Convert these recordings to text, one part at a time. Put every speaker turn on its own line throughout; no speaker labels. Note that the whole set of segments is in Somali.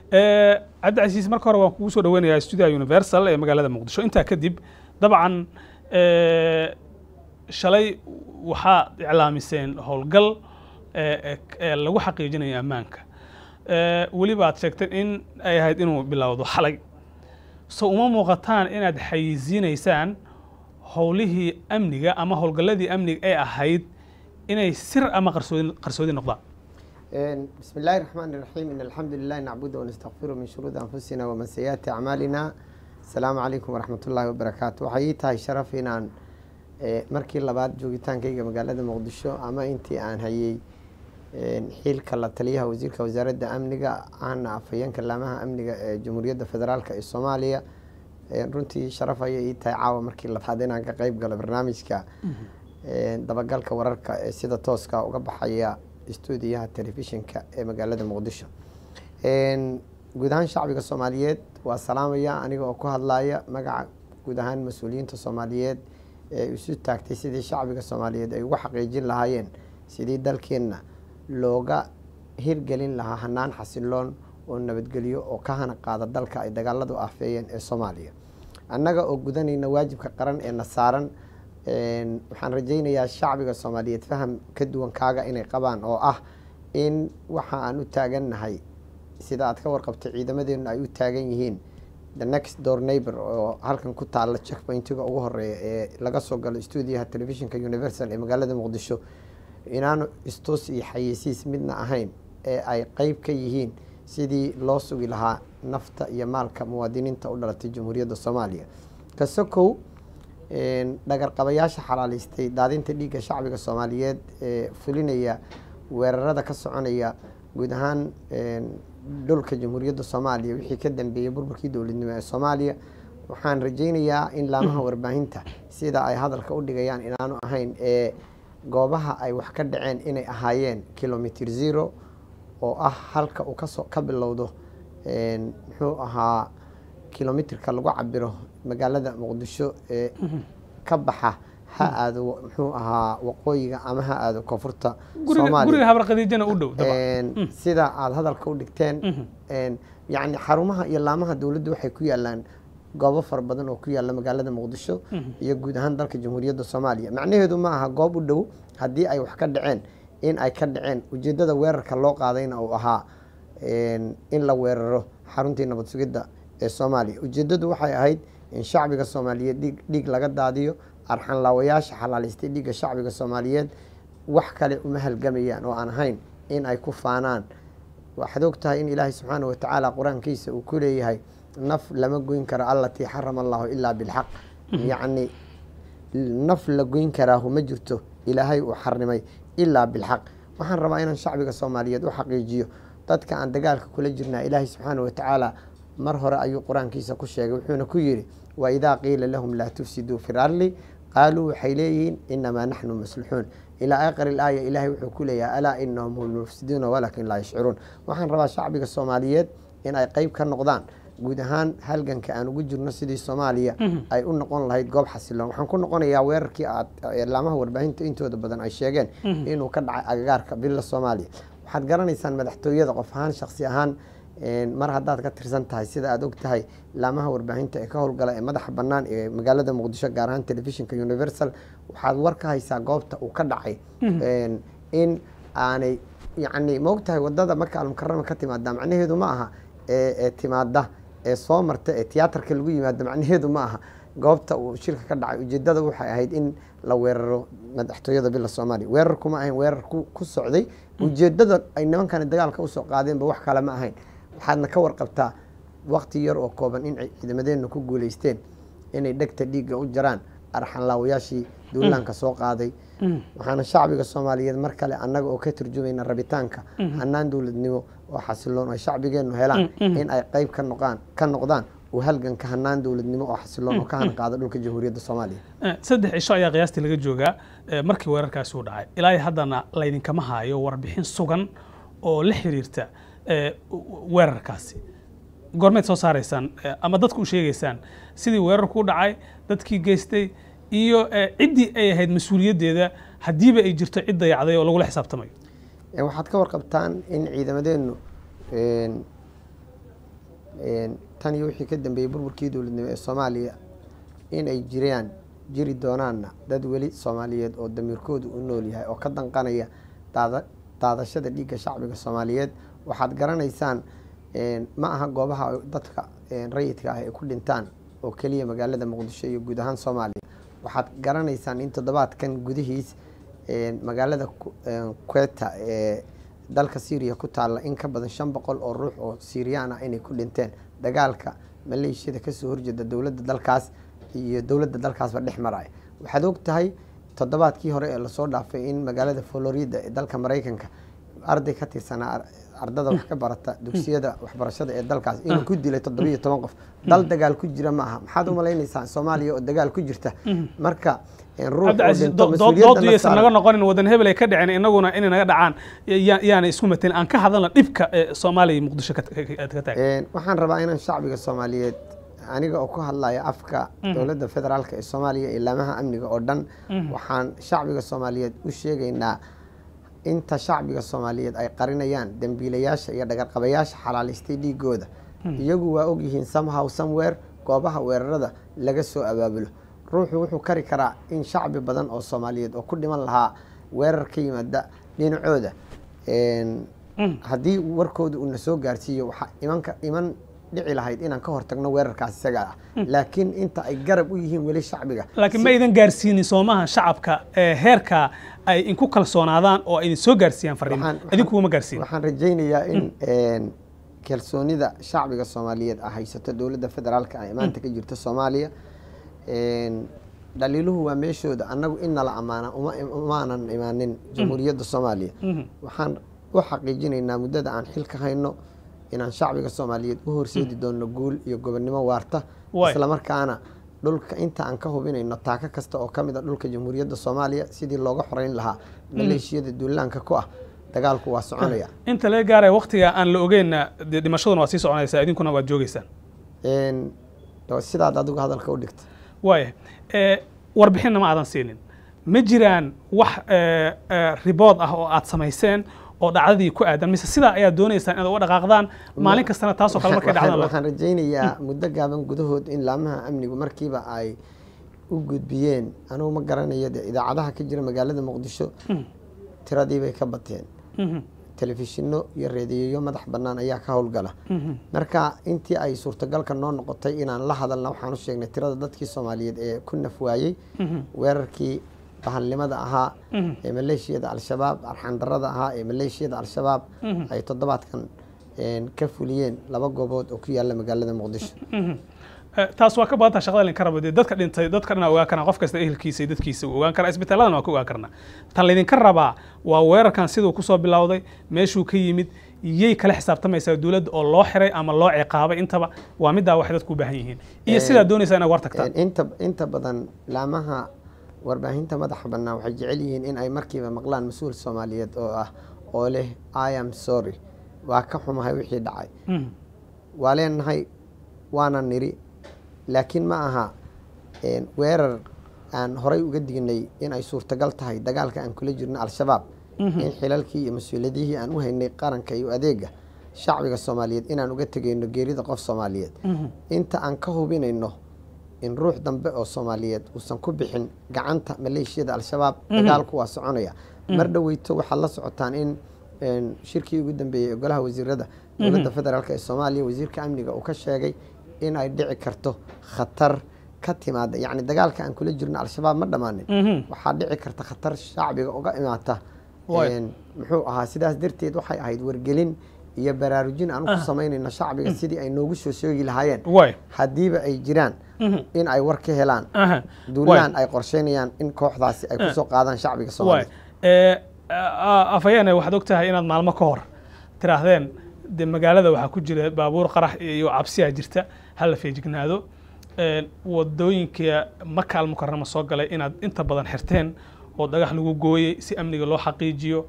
cabdicasiis marka hore waan kugu soo dhaweynayaa stuudiyaha universal ee magaalada muqdisho intaa kadib dabcan shalay waxaa iclaamiseen howlgal lagu xaqiijinayo ammaanka weliba aad sheegteen in ay ahayd inuu bilowdo xalay so uma muuqataan inaad xayiisiinaysaan howlihii amniga ama howlgalladii amniga ee ahayd inay sir ama qarsoodi qarsoodi noqdaan
بسم الله الرحمن الرحيم إن الحمد لله نعبده ونستغفره من شرور أنفسنا ومن سيئات أعمالنا السلام عليكم ورحمة الله وبركاته waxay tahay sharaf inaan markii labaad joogitaankayga magaalada muqdisho ama intii aan hayay xiilka la taliyaha wasiirka wasaaradda amniga ahna afhayeenka laamaha amniga ee jamhuuriyadda federaalk ee soomaaliya runtii sharaf ayay ii tahay caawa markii labaad inaan ka qeyb galo barnaamijka dabagalka wararka ee sida tooska uga baxaya stuudiyaha telefishinka ee magaalada muqdisho guud ahaan shacbiga soomaaliyeed waa salaamaya aniga oo ku hadlaya magaca guud ahaan mas-uuliyiinta soomaaliyeed ee isu taagtay sidii shacbiga soomaaliyeed ay ugu xaqiijin lahaayeen sidii dalkeenna looga hirgelin lahaa hanaan xasiloon oo nabadgelyo oo ka hana qaada dalka ay dagaaladu afeeyeen ee soomaaliya annaga oo gudanayna waajibka qaran ee na saaran waxaan rajaynayaa shacbiga soomaaliyeed faham ka duwan kaaga inay qabaan oo ah in waxa aan u taagannahay sida aad ka warqabtay ciidamadeenu ay u taagan yihiin the next door neighbor oo halkan ku taalla checkpointiga ugu horeeya ee laga soo galo stuudiyaha telefishinka universal ee magaalada muqdisho inaanu istus iyo xayeysiis midna ahayn ee ay qeyb ka yihiin sidii loo sugi lahaa nafta iyo maalka muwaadiniinta u dhalatay jamhuuriyadda soomaaliya kasokow dhagarqabayaasha xalaaleystay daadinta dhiigga shacbiga soomaaliyeed ee fulinaya weerarada ka soconaya guud ahaan dhulka jamhuuriyadda soomaaliya wixii ka dambeeyey burburkii dowladnimo ee soomaaliya waxaan rajaynayaa in laamaha warbaahinta sida ay hadalka u dhigayaan inaanu ahayn ee goobaha ay wax ka dhaceen inay ahaayeen kilomitr zero oo ah halka uu kasoo ka bilowdo muxuu ahaa kilomitrka lagu cabiro magaalada muqdisho ee ka baxa ha aado muxuu ahaa waqooyiga ama ha aado koonfurta
guriga habarqadiijana u dhow
sida aada hadalka u dhigteen yacni xarumaha iyo laamaha dowladdu waxay ku yaalaan goobo fara badan oo ku yaalla magaalada muqdisho iyo guud ahaan dalka jamhuuriyadda soomaaliya macnaheedu ma aha goob u dhow haddii ay wax ka dhaceen in ay ka dhaceen ujeeddada weerarka loo qaadayna uu ahaa in la weeraro xaruntii nabad sugidda ee soomaaliya ujeeddadu waxay ahayd in shacbiga soomaaliyeed dhiig dhiig laga daadiyo arxanlaawayaasha xalaalaystay dhiigga shacbiga soomaaliyeed wax kale uma halgamayaan oo aan ahayn in ay ku faanaan waxaad og tahay in ilaahay subxaana watacaala qur-aankiisa uu ku leeyahay naf lama goyn karo allatii xarama allahu ilaa bilxaq yacni naf la goyn karaahu ma jirto ilaahay uu xarimay ilaa bilxaq waxaan rabaa inaan shacbiga soomaaliyeed u xaqiijiyo dadka aan dagaalka kula jirnaa ilaahay subxaana watacaala mar hore ayuu qur-aankiisa ku sheegay wuxuuna ku yidhi wa idaa qiila lahum laa tufsiduu fi larli qaaluu waxay leeyihiin inamaa naxnu maslixuun ilaa aakhiri ilaaya ilaahay wuxuu ku leeyahay alaa inahum hum lmufsiduuna walaakin laa yashcuruun waxaan rabaa shacbiga soomaaliyeed in ay qeyb ka noqdaan guud ahaan halganka aan ugu jirno sidii soomaaliya ay u noqon lahayd goob xasiloon waxaan ku noqonayaa weerarkii aad laamaha warbaahinta intooda badan ay sheegeen inuu ka dhacay agagaarka bila soomaaliya waxaad garanaysaan madaxtooyada qof ahaan shaksi ahaan mar haddaad ka tirsan tahay sida aad og tahay laamaha warbaahinta ee ka howlgala ee madaxa bannaan ee magaalada muqdisho gaar ahaan telefishinka universal waxaad war ka haysaa goobta uu ka dhacay in aanay yacni ma og tahay wadada marka almukarama ka timaada macnaheedu ma aha ee timaada ee soo marta ee tiyaatarka lagu yimaado macnaheedu ma aha goobta uu shirka ka dhacay ujeedada waxay ahayd in la weeraro madaxtooyada bila soomaaliya weerarkuma ahayn weerar ku socday ujeedada ay nimankani dagaalka usoo qaadeenba wax kale ma ahayn waxaadna ka warqabtaa wakti yar oo kooban in ciidamadeena ku guuleysteen inay dhegta dhiigga u jaraan arxanlaawayaashii duulaanka soo qaaday waxaana shacbiga soomaaliyeed mar kale annaga oo ka turjumayna rabitaanka hanaan dowladnimo oo xasiloon ay shacbigeennu helaan in ay qeyb ka noqaan ka noqdaan uu halganka hanaan dowladnimo oo xasiloon oo ka hana qaada dhulka jamhuuriyadda soomaaliya
saddex cisho ayaa qiyaastii laga joogaa markii weerarkaasi uu dhacay ilaa haddana laydinkama haayo warbixin sugan oo la xiriirta weerarkaasi goormeed soo saaraysaan ama dadku u sheegaysaan sidii weerarku u dhacay dadkii geystay iyo ciddii ay ahayd mas-uuliyaddeeda haddiiba ay jirto cid dayacday oo lagula xisaabtamayo
waxaad ka warqabtaan in ciidamadeennu een, tan iyo wixii ka dambeeyey burburkii dowladnimo ee soomaaliya in ay jiraan jiri doonaanna dad weli soomaaliyeed oo damiirkoodu u nool yahay oo ka danqanaya daada daadashada dhiigga shacbiga soomaaliyeed waxaad garanaysaan een, ma aha goobaha ay dadka een, rayidka ah ay ku dhintaan oo keliya magaalada muqdisho iyo guud ahaan soomaaliya waxaad garanaysaan in toddobaadkan gudihiis een, magaalada Ku- een, queta ee dalka syriya ku taalla in ka badan shan boqol oo ruux oo siiriyaan ah inay ku dhinteen dagaalka maleeshiyada kasoo horjeeda dowladda dalkaas iyo dowladda dalkaasba dhex maraya waxaad og tahay toddobaadkii hore ee lasoo dhaafay in magaalada florida ee dalka maraykanka arday ka tirsanaa ar- ardada wax ka barata dugsiyada waxbarashada ee dalkaas inuu ku dilay toddobiyo toban qof dal dagaal ku jira ma aha maxaad u malaynaysaa soomaaliya oo dagaal ku jirta marka een, ruux oo
cabdicasiis
dhinto
do- do-
mas-uuliyadda
dooddu
la
yaysan naga
saaran
noqonin wadan hebel ay ka dhicin inaguna inay naga dhacaan ya- yaana isku matelin aan ka hadalna dhibka ee soomaaliya iyo muqdisho ka ka- ka taagan
Een, waxaan rabaa inaan shacbiga soomaaliyeed aniga oo ku hadlaya afka dowladda federaalk ee soomaaliya ilaamaha amniga oo dhan waxaan shacbiga soomaaliyeed u sheegaynaa inta shacbiga soomaaliyeed ay qarinayaan dembiilayaasha iyo dhagarqabayaasha xalaalaystay dhiigooda iyagu waa ogyihiin somehow somewhere goobaha weerarada laga soo abaabulo ruuxu wuxuu kari karaa in shacbi badan oo soomaaliyeed oo ku dhiman lahaa weerar ka yimaada dhinacooda Een, haddii warkooda uuna soo gaarsiiyo waxaa imanka iman dhici lahayd inaan ka hortagno weerarkaas isaga ah laakiin inta ay garab u yihiin weli shacbiga
laakiin ma idan gaarsiinin soomaha shacabka ee heerka ay inku kalsoonaadaan oo ay idin soo gaarsiiyaan fariimo
Waxaan- waxaan-
idinkuguma gaarsiin
waxaan rajaynayaa in een, kalsoonida shacbiga soomaaliyeed ah haysato dowladda federaalka ee maanta ka jirta soomaaliya Een, dhaliiluhu waa meeshooda annagu in nala ammaana uma umaanan imaanin jamhuuriyadda soomaaliya waxaan u xaqiijinaynaa muddada aan xilka hayno inaan shacbiga soomaaliyeed u horseedi doono guul iyo gobonnimo waarta
Waay.
islamarkaana dhulka inta aan ka hubinayno taako kasta oo ka mid a dhulka jamhuuriyadda soomaaliya sidii looga xoreyn lahaa maleeshiyada duulaanka ku ah dagaalku waa soconaya
inta laga gaaraya waktiga aan la ogeenna dee dhimashaduna waa sii soconaysaa idinkuna waad joogeysaan
Een, doo- sidaad adigu hadalka u dhigta
waaya ee, warbixinna ma aadan siinin ma jiraan wax ee, ee, ribood ah oo aad samayseen oo dhacdadii ku aadan mise sidaa ayaad doonaysaan inaad uga dhaqaaqdaan maalin kastana taasoo kale markay
Waxaan-
dhacdaan la-
waxaan rajaynayaa muddo gaaban gudahood in laamaha amnigu markiiba ay u gudbiyeen anugu ma garanayo dee idaacadaha ka jira magaalada muqdisho tiradii bay ka bateen
Mhm,
telefishinno iyo reediyoyo madax bannaan ayaa ka howlgala
mhm,
marka intii ay suurtagalka noo noqotay inaan la hadalna waxaan u sheegnay tirada dadkii soomaaliyeed ee ku naf waayey
mhm,
weerarkii bahalnimada ahaa
mhm.
ee maleeshiyada al-shabaab arxandarada ahaa ee maleeshiyada al-shabaab ay toddobaadkan een, ka fuliyeen laba goobood oo ku yaala magaalada muqdisho
Mhm. Eh, taas waa ka badantaa shaqada linka rabo dee dadka dhintay dadka dhan ogaan karna qof kasta ehelkiisa iyo dadkiisa uu ogaan karaa isbitaaladana waa ka ogaan karnaa tan laydinka rabaa waa weerarkan siduu kusoo bilowday meeshuu ka yimid yay kala xisaabtamaysaa dowladda oo loo xiray ama loo ciqaabay intaba waa middaa waxay dadku u baahan yihiin iyo sidaa doonaysaa inaad war tagtaan
Een, inta inta badan laamaha warbaahinta madaxa bannaan waxay jecel yihiin in ay markiiba maqlaan mas-uul soomaaliyeed oo ah oo leh i am sorry waa ka xumahay wixii dhacay
Mhm,
waa leenahay waana niri laakiin ma aha een, weerar aan horay uga dignay in ay suurtagal tahay dagaalka aan kula jirno al-shabaab in xilalkii iyo mas-uuliyadihii aan u haynay qaranka iyo adeega shacbiga soomaaliyeed inaan uga tegayno geerida qof soomaaliyeed
mhm.
inta aan ka hubinayno in ruux dambe oo soomaaliyeed uusan ku bixin gacanta maleeshiyada al-shabaab dagaalku waa soconaya mar dhoweyto waxaad la socotaan in een, shirkii ugu dambeeyey ee golaha wasiirada dowladda federaalk ee soomaaliya wasiirka amniga uu ka sheegay in ay dhici karto khatar ka timaada yacni dagaalka aan kula jirno al-shabaab ma dhammaanin
Mhm.
waxaa dhici karta khatar shacbiga uga imaata
Waay.
Een, muxuu ahaa sidaas darteed waxay ahayd wargelin iyo baraarujin aan ku samaynayno shacbiga sidii ay noogu soo sheegi lahaayeen
waay
haddiiba ay jiraan
Mhm.
in ay war ka helaan
aha
duulaan ay qorsheynayaan in kooxdaasi ay kusoo qaadaan shacbiga
waay
soomaaliya
Eh, a- afhayeene waxaad og tahay inaad maalmo ka hor tiraahdeen de magaalada waxaa ku jira baabuur qarax iyo cabsiyaa jirta hala feejignaado Eh, wadooyinka maka almukarama soo galay inaad inta badan xirteen oo dhagax lagu gooyey si amniga loo xaqiijiyo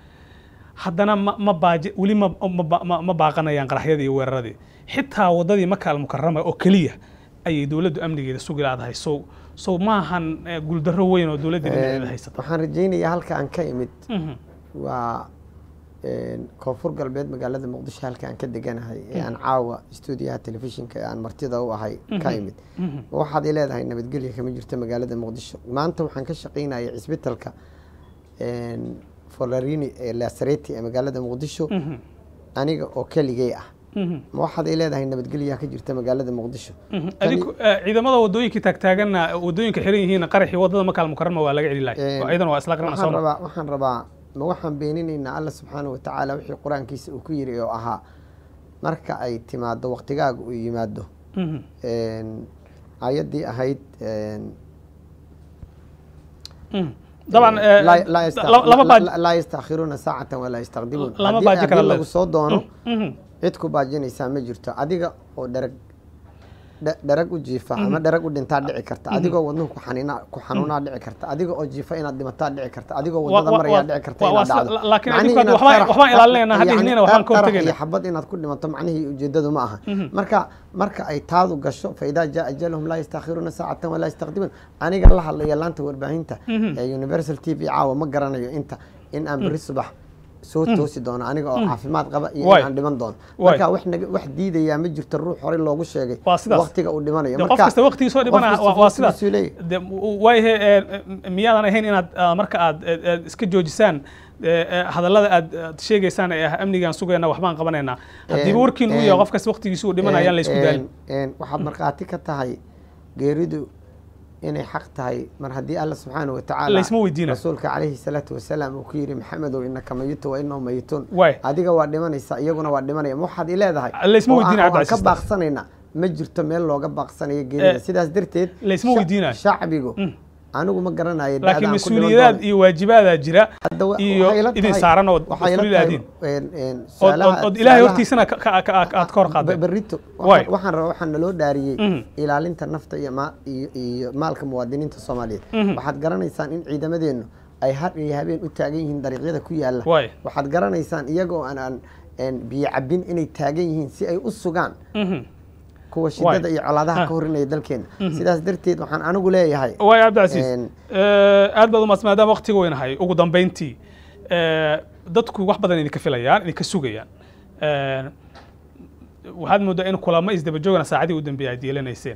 haddana ma ma baaji weli ma ma ba- ma- ma baaqanayaan qaraxyadii iyo weeraradii xitaa wadadii maka almukarama oo keliya ayay dowladdu amnigeeda sugi laadahay sow sow maahan eh, guuldarro weyn oo dowladda dhinaceeda haysata
waxaan rajaynayaa halka aan ka imid
Mhm.
waa een, koonfur galbeed magaalada muqdisho halka aan ka deganahay ee aan caawa stuudiyaha telefishinka ee aan martida u ahay ka imid waxaad i leedahay nabadgelya kama jirto magaalada muqdisho maanta waxaan ka shaqaynayay cisbitalka een, folarini ee lasareti ee magaalada muqdisho aniga oo keligay ah ma waxaad i leedahay nabadgelyaa ka jirta magaalada muqdisho
adigu ciidamada wadooyinkii taagtaaganna wadooyinka xiran yihiin qaraxii wadada makaal mukarama waa laga celi lahay
Een,
ciidan waa isla qarana
waxaan
soo
rabaa waxaan rabaa ma waxaan beeninaynaa alla subxaana wa tacaala wixii qur-aankiisa uu ku yiri oo ahaa marka ay timaado waqtigaaga uu yimaado een, ayaddii ahayd een,
dabcan eh,
laa- laa yasta-
la- lama baaj
laa- laa yastakhiruuna saacatan walaa yastaqdimuun
Lama
Haddii-
baaji kara
haddii
le-
lagu soo doono
Mhm.
cid ku baajinaysaa ma jirto adiga oo dharag dha- dharag u jiifa ama dharag u dhintaa dhici karta adigoo wadnuhu ku xaniina- ku xanuunaa dhici karta adiga oo jiifa inaad dhimataa dhici karta adigoo
Wa-
wadada
wa-
marayaa
wa-
dhici karta
wa-
inaad
waa
dhacdo
sida- laakiin
Macnihii
adigu hadda
inaad
waxbaan-
qarax-
waxbaan ilaalinayna, hadda
yacni
ihnina waxbaan ka
qarax
hortagayna.
iyo xabad inaad ku dhimato macnihii ujeedadu ma aha marka marka ay taadu gasho faidaa jaa ajaluhum laa yastakhiruuna saacatan walaa yastaqdimuun aniga la hadlaya laanta warbaahinta ee universal t v caawa ma garanayo inta in aan berri subax soo toosi doono aniga oo caafimaad qaba iyo
Waay.
in aan dhiman doono
Waay.
marka wax naga wax diidayaa ma jirto ruux horey loogu sheegay
Waa sidaas.
waqtiga uu dhimanayo
de qof kasta waqtigiisoo dhibana
qof kasta
waa- waa sidaas
waqtigiisuu leeyahay.
de waayahe miyaadan ahayn inaad ah, marka aad eh, eh, iska joojisaan eh, eh, hadallada aad aad sheegaysaan ee ah amnigaan sugayna waxbaan qabanaynaa haddiiba
Een,
warkiin uu
een,
yahay qof kasta waqtigiisu uu dhimanayaan la isku daalin
Een- een, waxaad markhaati ka tahay geeridu inay xaq tahay mar haddii alla subxaana wa tacaala
Laysma weydiinayo.
rasuulka calayhi salaatu wasalaam uu ku yidhi maxamedow inaka mayito wa inahum mayituun
Waay.
adiga waa dhimanaysa iyaguna waa dhimanaya ma waxaad i leedahay
Laysma
oo
weydiinayo,
aan- oo aan
Cabdi
ka
Casiis.
baaqsanayna ma jirto meel looga baaqsanayo geerida
Eh,
sidaas darteed
laysma
sha-
weydiinayo.
shacbigu anigu ma garanayo
laakiin
da'daan ku dhiman
mas-uuliyaad
doono.
iyo waajibaadaa jira
Hadda wa-
iyo
waxay la
idin
tahay-
saaran oo
waxay la
mas-uuliyad
tahay,
aadiin
een- een,
ood
su'aalaha-
ood- ood ilaahay
su'aalaha-
hortiisana ka- ka- ka- aad ka hor qaadeen
berito
Waay.
waxaan rabaa waxaan naloo dhaariyey
Mhm.
ilaalinta nafta iyo ma- iyo iyo maalka muwaadiniinta soomaaliyeed waxaad garanaysaan in ciidamadeennu ay har iyo habeen u taagan yihiin dariiqyada ku yaala
Waay.
waxaad garanaysaan iyagoo aan aan een, biyo cabin inay taagan yihiin si ay u sugaan
Mhm.
kuwa shidada
Waay.
iyo colaadaha ka horinaya dalkeena sidaas darteed waxaan anigu leeyahay
waay cabdicasiis
Een,
Eh, aad baad umaadsan maadaama waqtiga weynahay ugu dambeyntii eh, dadku wax badan idinka filayaan idinka sugayaan Eh, waxaad moodaa in kulamo isdaba joogana saacadii u dambeeyay aad yeelanayseen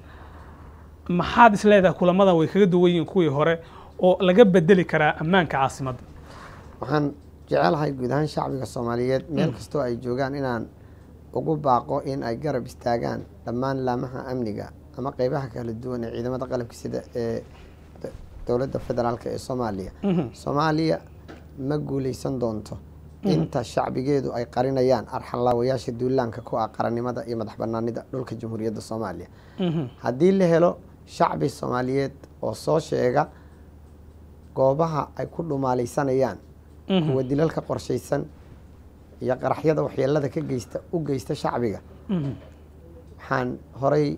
maxaad is leedahay kulamadan way kaga duwan yihiin kuwii hore oo laga bedeli karaa ammaanka caasimadda
waxaan jecelahay guud ahaan shacbiga soomaaliyeed meel kastoo ay joogaan inaan ugu baaqo in ay garab istaagaan dhammaan laamaha amniga ama qeybaha kala duwan ee ciidamada qalabka sida ee d- dowladda federaalk ee soomaaliya soomaaliya ma guuleysan doonto inta shacbigeedu ay qarinayaan arxanlaawayaasha duulaanka ku ah qarannimada iyo madax banaanida dhulka jamhuuriyadda soomaaliya haddii la helo shacbi soomaaliyeed oo soo sheega goobaha ay ku dhumaalaysanayaan kuwa dilalka qorshaysan iyo qaraxyada waxyeelada ka geysta u geysta shacbiga waxaan horay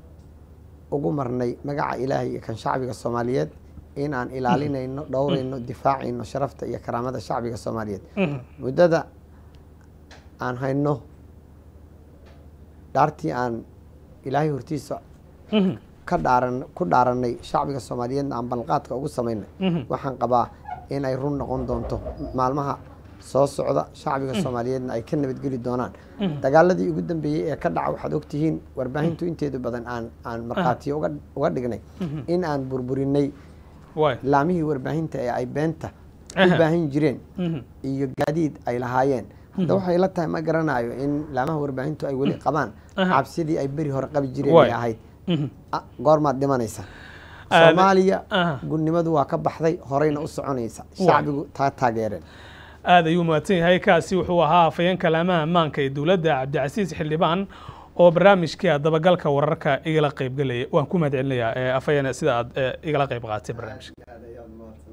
ugu marnay magaca ilaahay iyo kan shacbiga soomaaliyeed in aan ilaalinayno dhowrayno difaacayno sharafta iyo karaamada shacbiga soomaaliyeed muddada aan hayno dhaartii aan ilaahay hortiisa ka dhaaran ku dhaaranay shacbiga soomaaliyeedna aan balqaadka ugu samaynay waxaan qabaa in ay run noqon doonto maalmaha soo socda shacbiga soomaaliyeedna ay ka nabadgeli doonaan dagaaladii ugu dambeeyey ee ka dhaca waxaad ogtihiin warbaahintu inteedu badan aan aan markhaatiyo uga uga dhignay in aan burburinay
waay
laamihii warbaahinta ee ay beenta u
Aha.
baahin jireen iyo gaadiid ay lahaayeen hadda waxay la tahay ma garanayo in laamaha warbaahintu ay weli qabaan
Aha.
cabsidii ay beri hore qabi jireen
Waay.
ay ahayd
Mhm.
Ah, goormaad dhimanaysa
Aad-
soomaaliya
Aha.
gudnimadu waa ka baxday horeyna u soconaysa
Waay.
shacbigu taa taageereen
aad ayuu mahadsan yahay kaasi wuxuu ahaa afhayeenka laamaha ammaanka ee dowladda cabdicasiis xildhibaan oo barnaamijkii dabagalka wararka igala qaybgelaya waan ku mahad celinayaa eh, afhayeen sida aad eh, igala qayb qaadatay barnaamijka